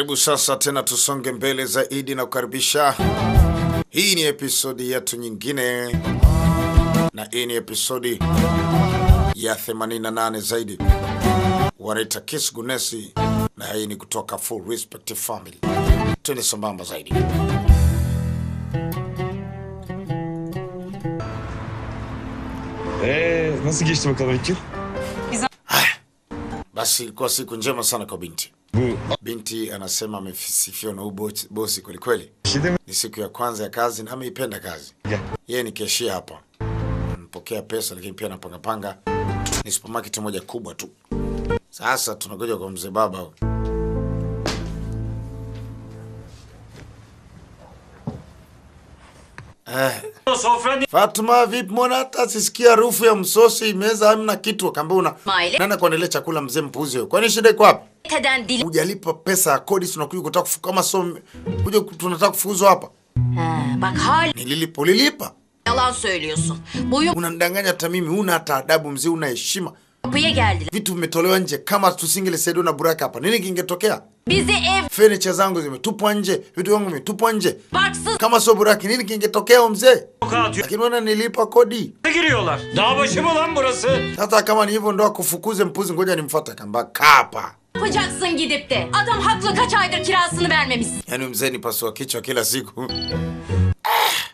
Karibu sasa tena tusonge mbele zaidi na kukaribisha. Hii ni episodi yetu nyingine, na hii ni episodi ya 88 zaidi, wanaita Kiss Gunesi, na hii ni kutoka Full Respect Family. Twende sambamba zaidi. Ee, nasıl geçti bakalım ilk yıl? Basi ilikuwa siku njema sana kwa binti. Bu Binti anasema amesifiwa na huyu bosi- bosi kwelikweli. şey değil mi? Ni siku ya kwanza ya kazi na ameipenda kazi. Gel. Yeye ni keshia hapa, mpokea pesa, lakini pia anapangapanga. Ni supermarket moja kubwa tu. Sasa tunakuja kwa mzee baba huyu. Eh, Fatuma, vipi? Mbona hata sisikia harufu ya msosi, meza hamna kitu. Akaambia una Maile. nani kuendelea chakula, mzee mpuzi huyo. Kwani shida iko wapi? Teden dil... Hujalipa pesa ya kodi, tunakuja kutaka kufu kama so kuja tunataka kufukuzwa hapa. Ha, bak hala Nililipa, ulilipa. yalan söylüyorsun. Buyur Unanidanganya hata mimi, huna hata adabu mzee, una heshima. kapıya geldiler. Vitu vimetolewa nje, kama tusingelisaidiwa na Buraka hapa, nini kingetokea? Bizi ev Furniture zangu zimetupwa nje, vitu vyangu vimetupwa nje. barksız Kama sio Buraki, nini kingetokea huyo mzee? Lakini wana nilipa kodi. giriyorlar. Dağ başı mı lan burası? Sasa kama ni hivyo ndo akufukuze mpuzi, ngoja nimfuate. Akamba kapa. yapacaksın gidip de. Adam haklı kaç aydır kirasını vermemişsin. Yaani mzee ni pasua kichwa kila siku. Ah.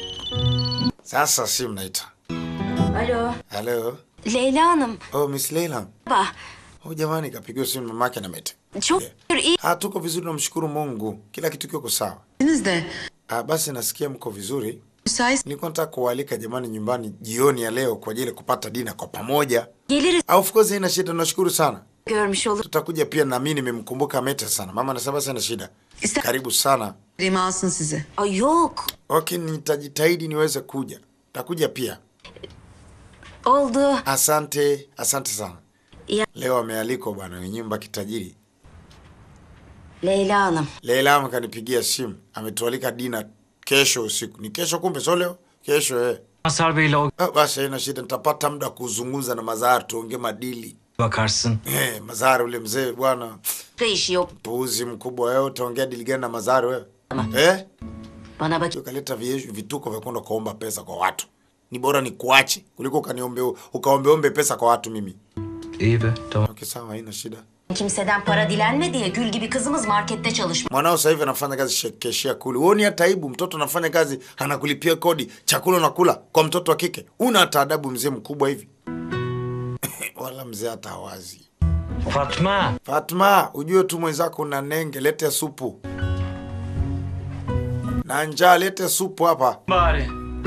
Sasa simu naita. Alo. Hello. Leyla Hanım. Oh, Miss Leila. Baba. Oh, jamani kapigiwa simu mamake na mete. Çok şükür iyi. Ah, tuko vizuri namshukuru Mungu. Kila kitu kiko sawa. Siz de Ah, basi nasikia mko vizuri. müsait Nilikuwa nataka kuwaalika jamani nyumbani jioni ya leo kwa ajili ya kupata dina kwa pamoja. Geliriz Ah, of course haina shida, nashukuru sana. görmüş olur. Tutakuja pia na mimi nimemkumbuka Mete sana. Mama anasema basi haina shida. İster- Karibu sana. Rima alsın sizi. Ay yok. Okay, nitajitahidi niweze kuja. Takuja pia. Oldu. Asante, asante sana. Ya. Leo amealikwa bwana, ni nyumba kitajiri. Leyla Hanım. Leila amekanipigia simu, ametualika dina kesho usiku. Ni kesho kumbe, sio leo? Kesho eh. Masar Bey'le o Ah, basi haina shida, nitapata muda wa kuzungumza na Mazahar tuongee madili. bakarsın. Eh, Mazahar ule mzee bwana, Da işi yok. puuzi mkubwa wewe, utaongea dili gani na Mazahar wewe? Eh? Bana bak. Ukaleta vie- vituko vya kwenda kuomba pesa kwa watu. Ni bora ni kuache kuliko ukaniombe ukaombeombe pesa kwa watu mimi. İyi be tamam. Okay, sawa, haina shida. Kimseden para dilenme diye gül gibi kızımız markette çalışmış. Mwanao sasa hivi anafanya kazi she- keshia kule. Huoni hata aibu? Mtoto anafanya kazi anakulipia kodi, chakula unakula kwa mtoto wa kike. Una hata adabu mzee mkubwa hivi? Wala mzee hata hawazi. Fatma. Fatma, ujue tu mwenzako una nenge, lete supu. Na njaa, lete supu hapa. Bari.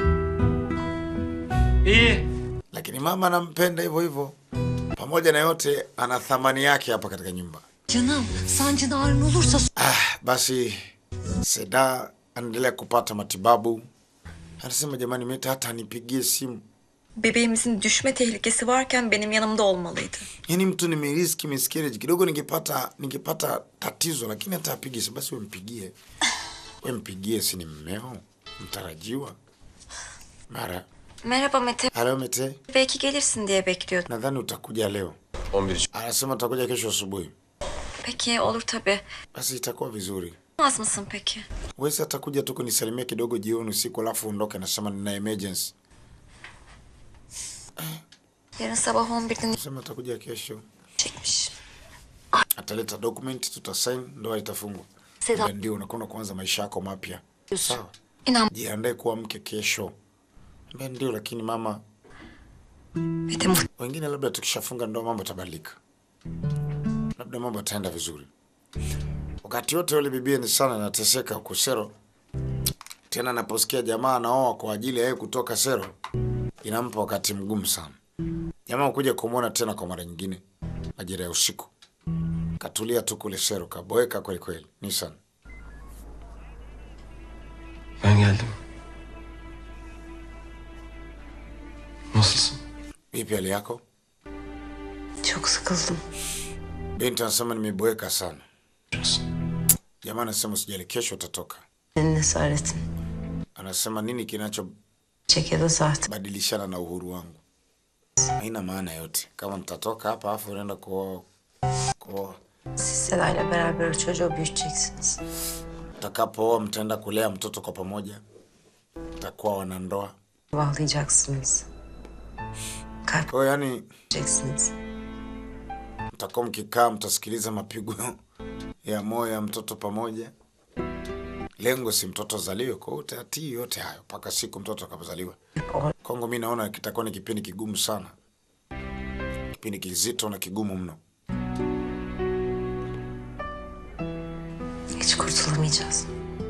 İyi. Lakini mama anampenda hivyo hivyo. Pamoja na yote, ana thamani yake hapa katika nyumba. Canım sancın ağrın olursa Ah, basi Seda anaendelea kupata matibabu. Anasema jamani, Meta hata anipigie simu. Bebeğimizin düşme tehlikesi varken benim yanımda olmalıydı. Yaani mtu nimeriski miscarriage kidogo, ningepata ningepata tatizo, lakini hata apige simu. Basi wempigie, wempigie, si ni mmeo mtarajiwa. Mara Merhaba Mete. halo Mete, Belki gelirsin diye bekliyordum. nadhani utakuja leo. 11 Anasema utakuja kesho asubuhi. Peki olur tabii. Basi itakuwa vizuri. Olmaz mısın peki? Wesi atakuja tu kunisalimia kidogo jioni usiku, alafu ondoke. Anasema nina emergency. Yarın sabah 11'de Anasema atakuja kesho. çekmiş. ataleta document tutasain, ndoa itafungwa. Seda- Ila Ndio unakwenda kuanza maisha yako mapya. Sawa, İnan jiandae kuwa mke kesho. Mbona ndio, lakini mama, Mete muht- wengine labda tukishafunga ndoa mambo yatabadilika, labda mambo yataenda vizuri. Wakati wote yule bibie ni sana anateseka huko Sero, tena anaposikia jamaa anaoa kwa ajili ya yeye kutoka Sero, inampa wakati mgumu sana. Jamaa kuja kumwona tena kwa mara nyingine majira ya usiku, katulia tu kule Sero, kaboeka kweli kweli. Nissan Ben geldim. Nasılsın? Vipi hali yako? çok sıkıldım. Binti anasema nimeboeka sana. Jamaa anasema usijali, kesho utatoka. Senin esaretin. Anasema nini kinachobadilishana Çek ya da sahte. na uhuru wangu? Haina maana yote. Kama mtatoka hapa afu unaenda kuoa kuoa, Siz Seda'yla beraber o çocuğu büyüteceksiniz. Utakapooa mtaenda kulea mtoto kwa pamoja, mtakuwa wanandoa. Bağlayacaksınız. Kalp Kwa hiyo yani, vereceksiniz. mtakuwa mkikaa, mtasikiliza mapigo ya moyo ya mtoto pamoja. Lengo si mtoto azaliwe, kwa hiyo utatii yote hayo mpaka siku mtoto akapozaliwa. O Kwangu mi naona kitakuwa ni kipindi kigumu sana, kipindi kizito na kigumu mno. hiç kurtulamayacağız.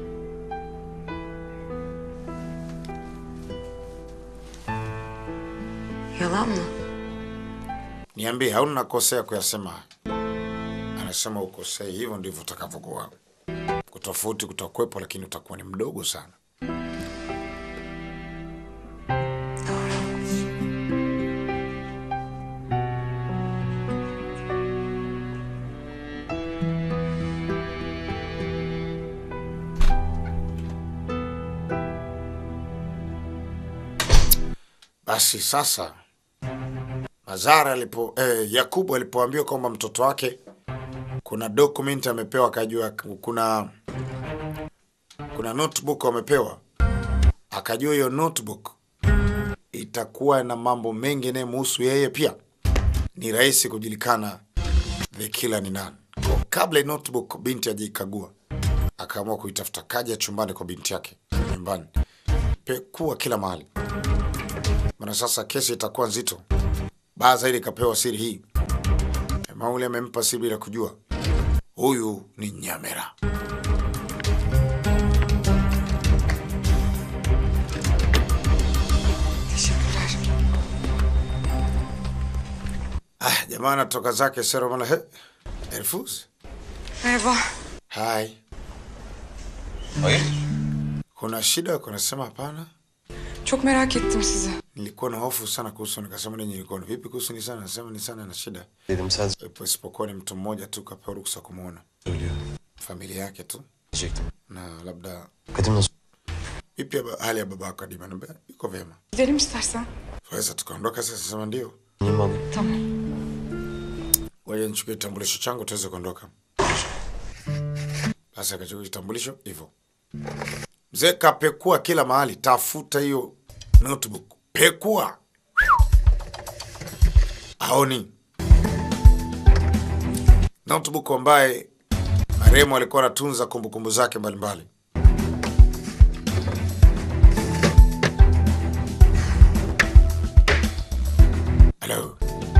Yalan mı? Niambie, hauna nakosea kuyasema haya? Anasema ukosei, hivyo ndivyo utakavyokuwa. Kutofauti kutakuwepo, lakini utakuwa ni mdogo sana. Basi sasa Mazara alipo eh, Yakubu alipoambiwa kwamba mtoto wake kuna document amepewa, akajua kuna kuna notebook amepewa, akajua hiyo notebook itakuwa na mambo mengi yanayomhusu yeye pia, ni rahisi kujulikana the killer ni nani. Kwa kabla ya notebook binti ajiikagua, akaamua kuitafuta, kaja chumbani kwa binti yake nyumbani, pekua kila mahali, maana sasa kesi itakuwa nzito. Baa zaidi kapewa siri hii. Mauli amempa siri bila kujua. Huyu ni Nyamera. Ah, jamaa anatoka zake sero mala he. Elfuz. Merhaba. Hai. Hayır. Kuna shida? Kuna sema hapana. Çok merak ettim sizi. Nilikuwa na hofu sana kuhusu, nikasema ninyi nilikuwa na vipi kuhusu Nisana? Nasema Nisana na shida. Dedim sen Ipo isipokuwa ni mtu mmoja tu kapewa ruksa kumwona. söylüyor. Familia yake tu Diyecektim. na labda Kadim nasıl? vipi haba- hali ya baba yako Adima? Niambia, iko vyema. Gidelim istersen. Waweza tukaondoka sasa? Sema ndio. Niye mi alayım? Tamam. Ngoja nichukue kitambulisho changu tuweze kuondoka. Basi akachukua kitambulisho hivyo. Mzee kapekua kila mahali, tafuta hiyo notebook, pekua, aoni notebook ambaye marehemu alikuwa anatunza kumbukumbu zake mbalimbali. Halo.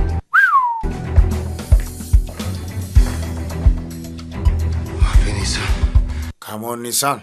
Abi Nisan. Come on Nisan.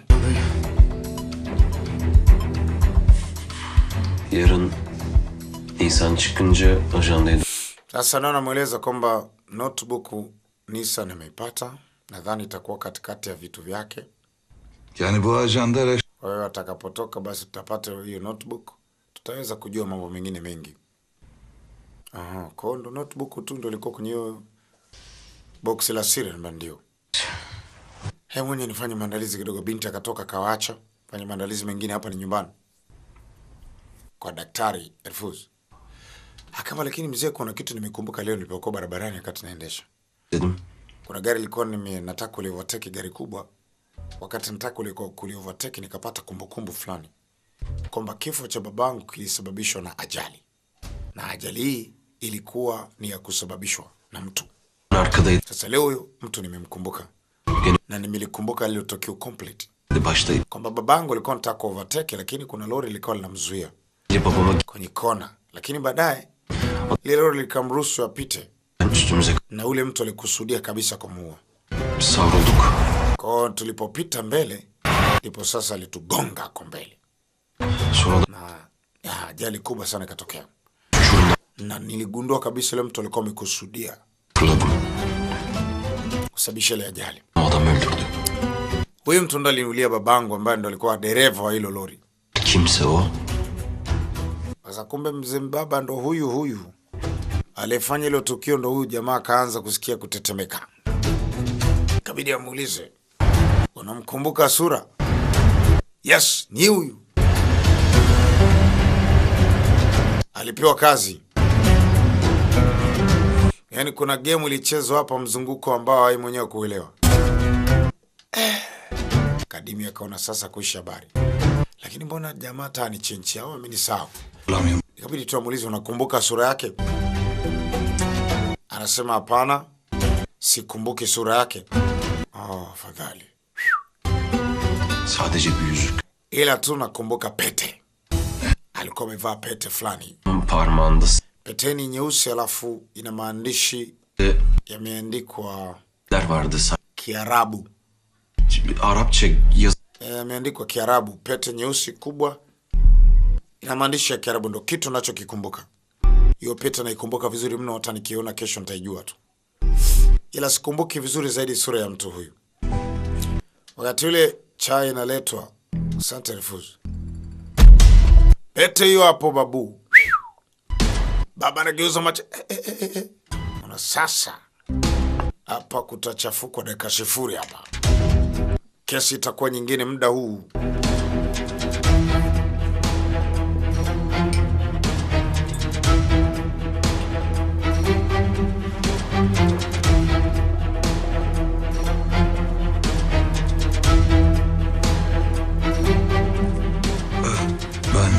Yarın Nisan çıkınca ajandaydım. Sasa naona namweleza kwamba notebook Nissan ameipata, nadhani itakuwa katikati ya vitu vyake. Yani bu ajanda reş- Kwa hiyo atakapotoka, basi tutapata hiyo notebook, tutaweza kujua mambo mengine mengi. Aha, kwa hiyo ndo notebook tu ndo ilikuwa kwenye hiyo box la siri, namba ndio. He, mwenye nifanye maandalizi kidogo. Binti akatoka kawaacha fanye maandalizi mengine, hapa ni nyumbani kwa daktari Elfuz. Akama, lakini mzee, kuna kitu nimekumbuka leo nilipokuwa barabarani wakati naendesha Dedim. kuna gari lilikuwa nime nataka kuliovertake gari kubwa. Wakati nataka kuliko- kuliovertake nikapata kumbukumbu fulani kwamba kifo cha babangu kilisababishwa na ajali, na ajali hii ilikuwa ni ya kusababishwa na mtu. Arkadaydı. Sasa leo huyo mtu nimemkumbuka Gene na nimelikumbuka lile tukio complete, baştaydı. kwamba babangu alikuwa nataka kuovertake, lakini kuna lori lilikuwa linamzuia Gece babama kwenye kona, lakini baadaye lile lori likamruhusu apite, gelen üstümüze na ule mtu alikusudia kabisa kumuua. savrulduk. Kwa hiyo tulipopita mbele, ndipo sasa alitugonga ako mbele, Sonra da na ya, ajali kubwa sana ikatokea, uçurumda na niligundua kabisa yule mtu alikuwa amekusudia fırladım. kusababisha ile ajali. O adam öldürdü. Huyu mtu ndo aliniulia babangu, ambaye ndo alikuwa dereva wa hilo lori. Kimse o. Sasa kumbe mzee baba ndo huyu huyu aliyefanya hilo tukio, ndo huyu jamaa akaanza kusikia kutetemeka, kabidi amuulize, unamkumbuka sura? Yes, ni huyu. Alipewa kazi Yaani kuna game ilichezwa hapa mzunguko ambao hai mwenyewe kuelewa. Eh. Kadimi akaona sasa kuisha habari. Lakini mbona jamaa taa ni chenchi au amenisahau? Hatırlamıyorum. Ikabidi tuamulize, unakumbuka sura yake? Anasema hapana, sikumbuki sura yake. Oh, afadhali. Sadece bir yüzük. Ila tu nakumbuka pete. Alikuwa amevaa pete fulani. Parmağında Peteni nyeusi, alafu ina maandishi s- yameandikwa ler vardı. Sa- Kiarabu. Arapça yaz Yameandikwa Kiarabu, pete nyeusi kubwa ina maandishi ya Kiarabu, ndo kitu nachokikumbuka. Hiyo pete naikumbuka vizuri mno, hata nikiona kesho nitaijua tu, ila sikumbuki vizuri zaidi sura ya mtu huyu. Wakati ule chai inaletwa, asante Refuzu, pete hiyo hapo babu. Baba anageuza macho eh, eh, eh, eh. Ona sasa, hapa kutachafukwa dakika sifuri hapa kesi itakuwa nyingine muda huu. Ben...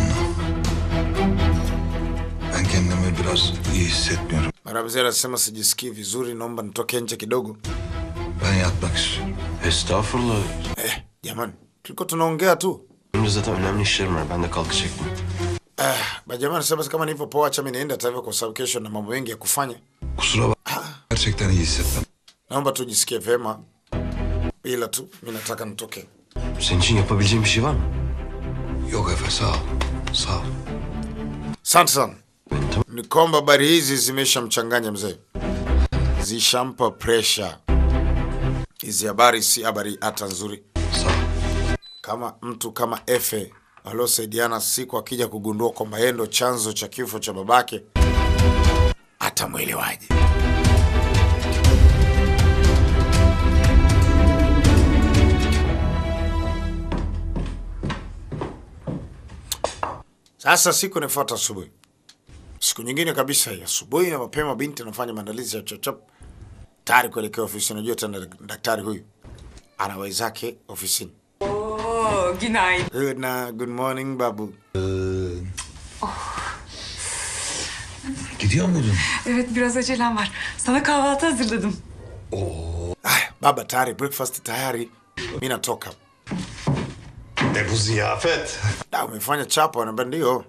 Ben kendimi biraz iyi hissetmiyorum. Marabzi anasema sijisikii vizuri, naomba nitoke nje kidogo. Ben yatmak istiyorum. Estağfurullah. Eh, jamani, tulikuwa tunaongea tu. Benim de zaten önemli işlerim var. Ben de kalkacaktım. Eh, bajamani, sasa kama nilivyo poa, acha mimi niende hata hivyo, kwa sababu kesho na mambo mengi ya kufanya. Kusura bakma. Gerçekten iyi hissetmem. Naomba tujisikie vema, ila tu mimi nataka nitoke. Senin için yapabileceğim bir şey var mı? Yok Efe sağ ol. Sağ ol. Asante sana. Benim tamam. Ni kwamba habari hizi zimeshamchanganya mzee, zishampa presha. Hizi habari si habari hata nzuri. Sağ ol. kama mtu kama Efe waliosaidiana siku akija kugundua kwamba yeye ndo chanzo cha kifo cha babake, atamwelewaje? Sasa siku inafuata asubuhi, siku nyingine kabisa hii asubuhi na mapema, binti anafanya maandalizi ya chapchap tayari kuelekea ofisini. Unajua tena daktari huyu ana wenzake ofisini. Oo, günaydın. Good, na, good morning babu. Gidiyor muydun? Evet biraz acelem var. Sana kahvaltı hazırladım. Ay, baba tayari, breakfast tayari. Mi natoka. Ne bu ziyafet? Da, umefanya chapa? Anambia ndio.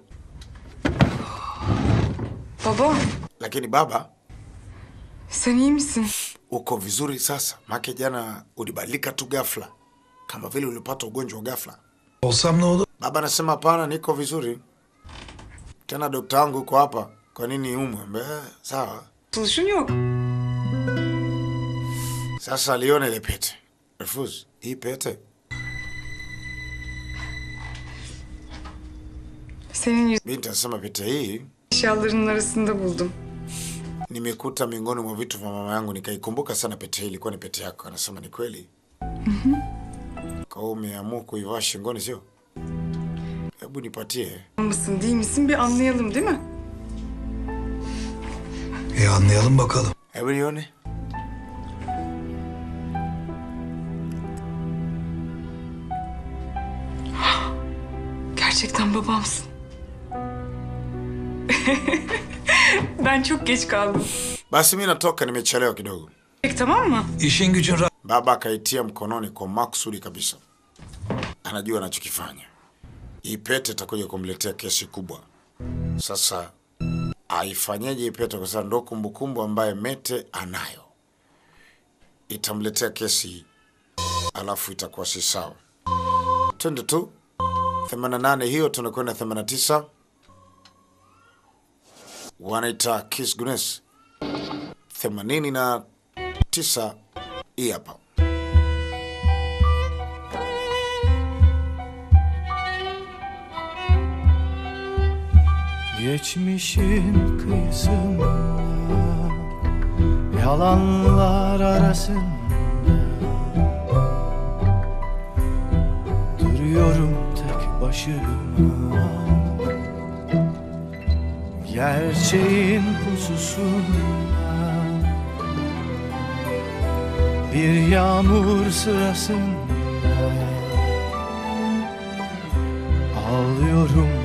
Baba Lakini baba, sen iyi misin? uko vizuri sasa? Make jana ulibadilika tu ghafla, kama vile ulipata ugonjwa wa ghafla. Olsam ne olur? Baba anasema hapana, niko vizuri. Tena dokta wangu uko hapa, kwa nini umwe? Ambia, "Eh, sawa. Tuluşun yok. Sasa aliona ile pete. Refuse, hii pete Senin yüz binti anasema pete hii eşyalarının arasında buldum. nimekuta miongoni mwa vitu vya mama yangu, nikaikumbuka sana pete hii ilikuwa ni pete yako. Anasema ni kweli. Kwa hiyo umeamua kuivaa shingoni, sio? Hebu nipatie. Mısın değil misin bir anlayalım değil mi? E anlayalım bakalım. Hebu nione. Gerçekten babamsın. ben çok geç kaldım. Basi mi natoka, nimechelewa kidogo. Peki tamam mı? İşin gücün rahat. Baba akaitia mkononi kwa makusudi kabisa, anajua anachokifanya. Hii pete itakuja kumletea kesi kubwa. Sasa aifanyeje hii pete? Kwa sababu ndo kumbukumbu ambaye Mete anayo, itamletea kesi hii, alafu itakuwa si sawa. Twende tu 88 hiyo, tunakwenda 89 wanaita Kiss Guinness 89 hii hapa. Geçmişin kıyısında Yalanlar arasında Duruyorum tek başıma Gerçeğin pususunda Bir yağmur sırasında Ağlıyorum